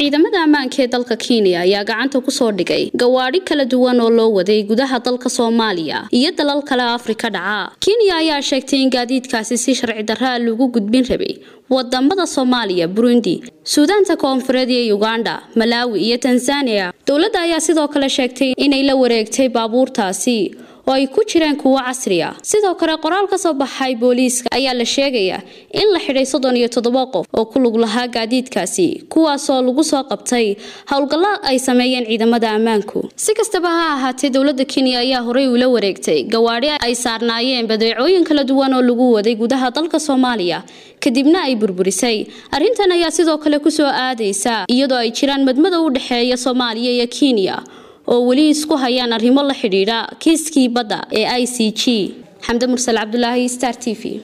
ciidamada ammaanka ee dalka kenya ayaa gacanta kusoo dhigay gawaadhi kala duwan oo loo waday gudaha dalka soomaaliya iyo dalal kale afrika dhaca kenya ayaa sheegtay in gaadiidkaasi si sharci darraa lagu gudbin rabay wadamada soomaaliya burundi suudaanta koonfureed iyo uganda malaawi iyo tanzania dowladda ayaa sidoo kale sheegtay inay la wareegtay baabuurtaasi oo ay ku jiraan kuwo casri ah sidoo kale qoraal ka soo baxay booliiska ayaa la sheegayaa in la xidhay soddon iyo toddoba qof oo ku lug lahaa gaadiidkaasi kuwaasoo lagu soo qabtay howlgallo ay sameeyeen ciidamada ammaanku si kastaba ha ahaatee dowladda kenya ayaa horey ula wareegtay gawaadhi ay saarnaayeen badeecooyin kala duwan oo lagu waday gudaha dalka soomaaliya kadibna ay burburisay arrintan ayaa sidoo kale kusoo aadaysa iyadoo ay jiraan madmada u dhexeeya soomaaliya iyo kenya oo weli isku hayaan arrimo la xidhiidha kiiskii badda ee i c g xamde mursal cabdulaahi star t v